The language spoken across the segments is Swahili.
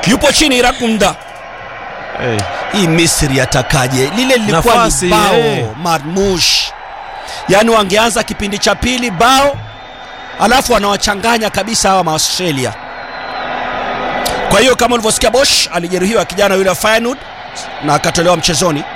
yupo chini Irakunda. hey. Hii Misri atakaje? Lile lilikuwa Nafasi, ni bao eh. marmush, yaani wangeanza kipindi cha pili bao, alafu wanawachanganya kabisa hawa Maaustralia. Kwa hiyo kama ulivyosikia, Bosch alijeruhiwa kijana yule wa Feyenoord na akatolewa mchezoni.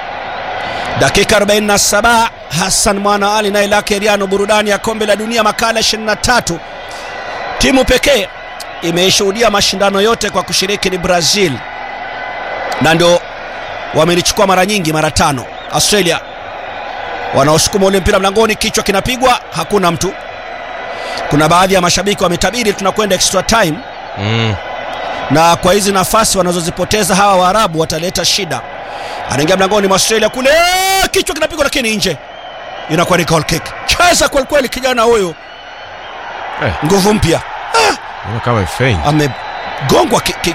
Dakika 47 Hassan Mwana Ali naye lake Riano, burudani ya kombe la dunia makala 23. Timu pekee imeshuhudia mashindano yote kwa kushiriki ni Brazil, na ndio wamelichukua mara nyingi, mara tano. Australia wanaosukuma ule mpira mlangoni, kichwa kinapigwa, hakuna mtu. Kuna baadhi ya mashabiki wametabiri tunakwenda extra time, mm. na kwa hizi nafasi wanazozipoteza hawa Waarabu wataleta shida. Anaingia mlangoni mwa Australia kule, kichwa kinapigwa, lakini nje, inakuwa ni goal kick. Cheza kweli kweli kijana huyu, Eh. nguvu mpya, Unaona kama fein amegongwa ki, ki,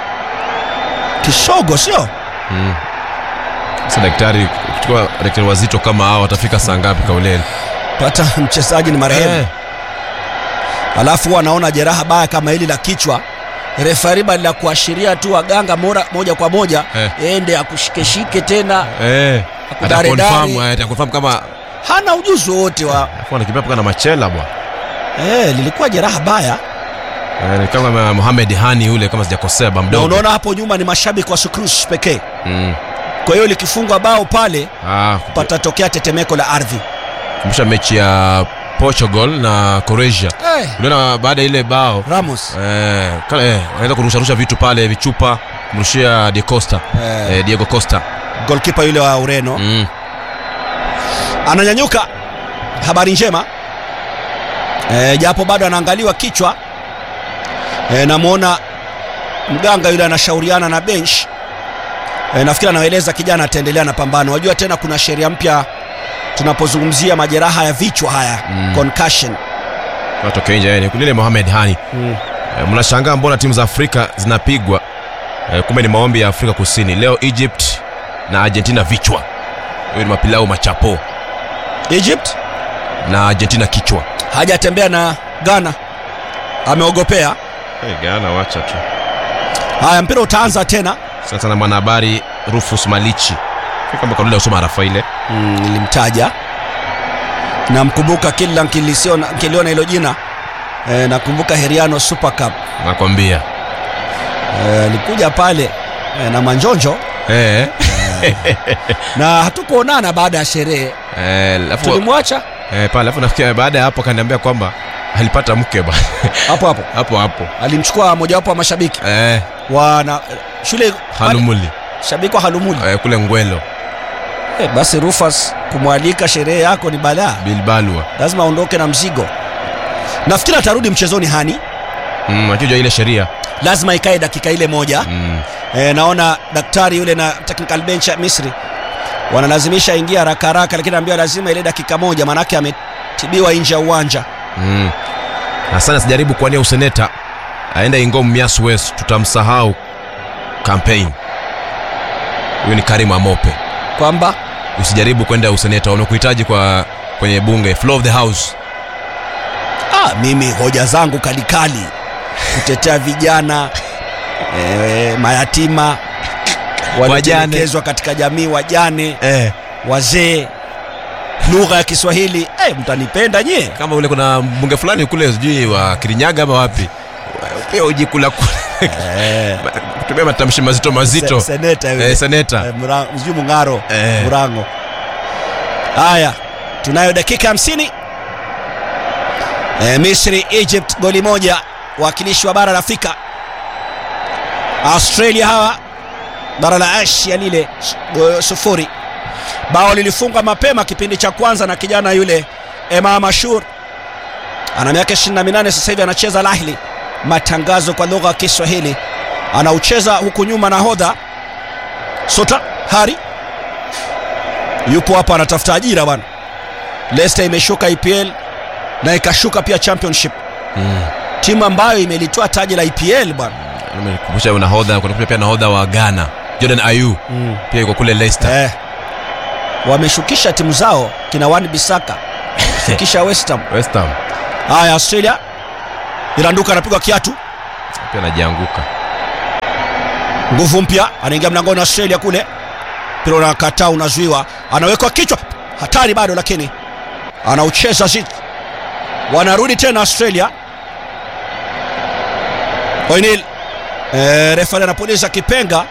kisogo, sio mm. Sasa daktari kuchukua daktari wazito kama hao watafika saa ngapi kauleni? pata mchezaji ni marehemu Eh. alafu huwa anaona jeraha baya kama hili la kichwa refari badala ya kuashiria tu waganga mora, moja kwa moja Eh. ende akushikeshike tena Eh. Akudaredare. Atakonfirm, eh, atakonfirm kama hana ujuzi wowote wa afu anakimbia mpaka na machela bwana. eh, lilikuwa jeraha baya Eh, ni kama Mohamed Hani yule kama sijakosea ba na mdogo. unaona hapo nyuma ni mashabiki wa Sukrus pekee Mm. kwa hiyo likifungwa bao pale Ah, patatokea tetemeko la ardhi kumbusha mechi ya Portugal na Croatia. eh, Uliona baada ya ile bao Ramos eh, kale eh, anaweza kurusha rusha vitu pale vichupa kumrushia De Costa. eh, Eh, Diego Costa. golkipa yule wa Ureno Mm. ananyanyuka. Habari njema e, japo bado anaangaliwa kichwa e, namwona mganga yule anashauriana na bench e, nafikiri anaeleza kijana ataendelea na pambano. Wajua tena kuna sheria mpya tunapozungumzia majeraha ya vichwa haya Mm. concussion Watoke nje yani kulile Mohamed Hani. Eh, mnashangaa mbona timu za Afrika zinapigwa eh, kumbe ni maombi ya Afrika Kusini. Leo Egypt na Argentina vichwa. Hiyo ni mapilau machapo Egypt na Argentina kichwa. hajatembea na Ghana, ameogopea. Hey, Ghana wacha tu. Haya, mpira utaanza tena. Sasa na mwanahabari Rufus Malichi. Kama kawaida usoma Rafaile. Mm, nilimtaja namkumbuka kila nkilisiona- nkiliona hilo jina e, nakumbuka Heriano Super Cup Nakwambia. Eh, alikuja pale e, na Manjonjo Eh. na hatukuonana baada ya sherehe, Eh, alafu tulimwacha eh, pale alafu nafikia baada ya hapo akaniambia kwamba alipata mke bwana. hapo hapo. hapo hapo. Alimchukua mojawapo wa mashabiki Eh, wana shule Halumuli. shabiki wa Halumuli Eh, kule Ngwelo, e, basi Rufus kumwalika sherehe yako ni balaa, Bilbalwa. lazima aondoke na mzigo. Nafikiri atarudi mchezoni Hani, Mm, akijua ile sheria. lazima ikae dakika ile moja Mm. E, naona daktari yule na technical bench ya Misri wanalazimisha ingia haraka haraka, lakini naambiwa lazima ile dakika moja, maanake ametibiwa nje ya uwanja. Mm. Na sana sijaribu kuania useneta aenda Ingom Mias West, tutamsahau campaign. Huyu ni Karim Amope. Kwamba Usijaribu kwenda useneta, wamekuhitaji kwa kwenye bunge, floor of the house. ah, mimi hoja zangu kalikali kutetea vijana e, mayatima waliotelekezwa katika jamii, wajane, Eh. wazee, lugha ya Kiswahili. E, mtanipenda nyie. Kama ule kuna mbunge fulani kule sijui wa Kirinyaga ama wapi. Pia ujikula kula. Eh, Kutumia matamshi mazito mazito. se- seneta yule. Eh, seneta. Eh, Mura- sijui Mung'aro Eh. Murango. Haya, tunayo dakika hamsini. Eh, Misri Egypt goli moja, wakilishi wa bara la Afrika. Australia hawa bara la Asia lile s- go- sufuri. Bao lilifungwa mapema kipindi cha kwanza na kijana yule Emam Ashur, ana miaka 28 sasa hivi anacheza Al Ahly. Matangazo kwa lugha ya Kiswahili anaucheza huku nyuma nahodha Sota Hari yupo hapa anatafuta ajira bwana. Leicester imeshuka EPL na ikashuka pia Championship, Mm. timu ambayo imelitoa taji la EPL bwana. Nimekumbusha nahodha, kuna pia nahodha wa Ghana, Jordan Ayew pia yuko kule Leicester. Eh, wameshukisha timu zao kina Wan Bisaka shukisha West Ham. West Ham Haya, Australia Iranduka anapigwa kiatu pia anajianguka. nguvu mpya anaingia mlangoni australia kule mpira unakataa unazuiwa anawekwa kichwa hatari bado lakini anaucheza zit wanarudi tena australia oinil e, refari anapuliza kipenga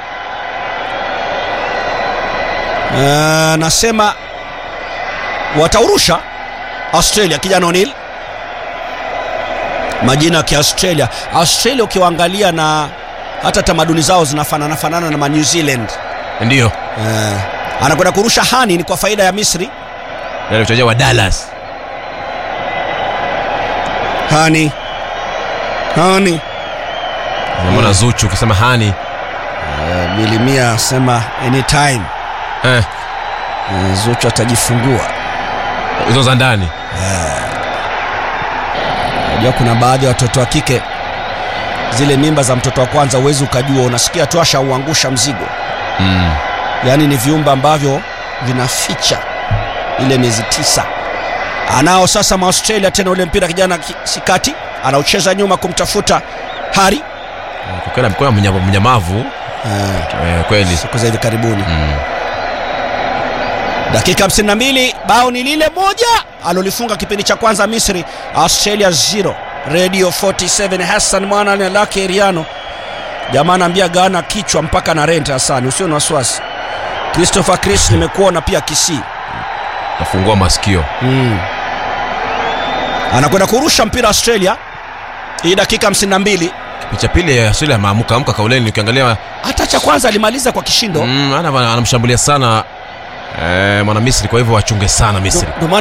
anasema wataurusha australia kijana onil majina ya kiaustralia australia ukiwaangalia na hata tamaduni zao zinafanana fanana na ma new zealand ndiyo eh, anakwenda kurusha hani ni kwa faida ya misri yale mchezaji wa dallas hani hani namona zuchu ukisema hani eh, milimia asema anytime eh, eh, zuchu atajifungua hizo za ndani najua kuna baadhi ya watoto wa kike zile mimba za mtoto wa kwanza huwezi ukajua unasikia tu ashauangusha mzigo mm. yaani ni viumbe ambavyo vinaficha ile miezi tisa anao sasa maaustralia tena ule mpira kijana ki- sikati anaucheza nyuma kumtafuta hari kwa kweli amekuwa mnyama- mnyamavu eh, eh, kweli siku za hivi karibuni mm. dakika 52 bao ni lile moja alolifunga kipindi cha kwanza misri australia 0 radio 47 hassan mwana na lake eriano jamaa anaambia gana kichwa mpaka na rent hasani usio na wasiwasi christopher chris nimekuona pia kisii nafungua masikio mm. anakwenda kurusha mpira australia hii dakika 52 kipindi cha pili ya australia ameamka amka kauleni ukiangalia hata cha kwanza alimaliza kwa kishindo mm, ana- anamshambulia sana eh, mwana misri kwa hivyo wachunge sana misri Ndio maana